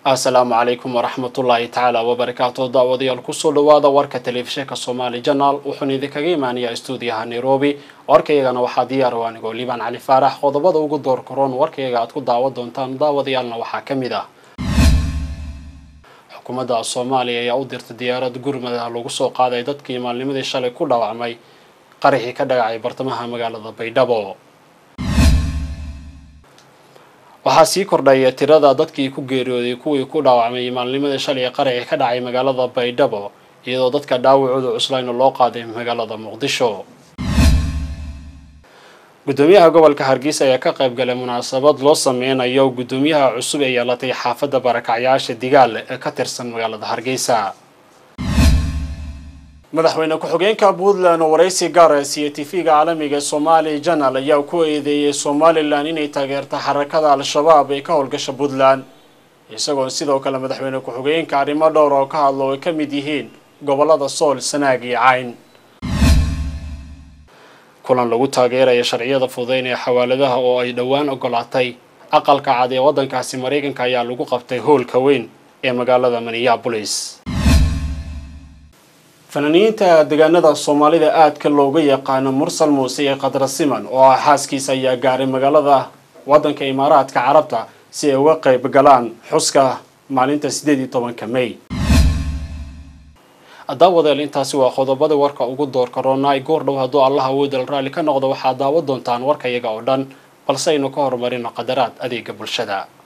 asalaamu calaykum waraxmatullaahi tacaala wabarakaatu daawadayaal kusoo dhawaada warka telefishinka somaali janaal wuxuuna idinkaga imaanayaa stuudiyaha nairobi warkayagana waxaa diyaar o anigoo liibaan cali faarax qodobada ugu door karoon warkayaga aad ku daawan doontaan daawadayaalna waxaa ka mid ah xukuumadda soomaaliya ayaa u dirtay diyaarad gurmada lagu soo qaaday dadkii maalnimadii shalay ku dhaawacmay qaraxii ka dhagacay bartamaha magaalada baydhabo waxaa sii kordhaya tirada dadkii ku geeriyooday kuwii ku dhaawacmay maalnimadii shalay qaraxii ka dhacay magaalada baydhabo iyadoo dadka dhaawacooda cuslayna loo qaaday magaalada muqdisho gudoomiyaha gobolka hargeysa ayaa ka qayb galay munaasabad loo sameynayo gudoomiyaha cusub ee yeelatay xaafadda barakacyaasha digaal ee ka tirsan magaalada hargeysa madaxweyne ku-xigeenka puntland oo waraysi gaara siiye tv-ga caalamiga somali janal ayaa ku eedeeyey somalilan inay taageerta xarakada al-shabaab ee ka howlgasha puntland isagoo sidoo kale madaxweyne ku-xigeenka arrimo dhowr oo ka hadlo ay ka mid yihiin gobolada sool sanaag iyo cayn kulan lagu taageeraya sharciyada fudeyn ee xawaaladaha oo ay dhowaan ogolaatay aqalka cad ee waddankaasi maraykanka ayaa lagu qabtay howlka weyn ee magaalada minneabolis fanaaniyiinta deegaanada soomaalida aadka looga yaqaano mursal muuse iyo khadra siman oo ah xaaskiisa ayaa gaaray magaalada waddanka imaaraadka carabta si ay uga qayb galaan xuska maalinta sideed iyo tobanka may daawadeel intaasi waa qodobada warka ugu door karoonaa goor dhow hadduu allah awoodal raalli ka noqdo waxaad daawan doontaan warkayaga oo dhan balse aynu ka horumarino qadaraad adeega bulshada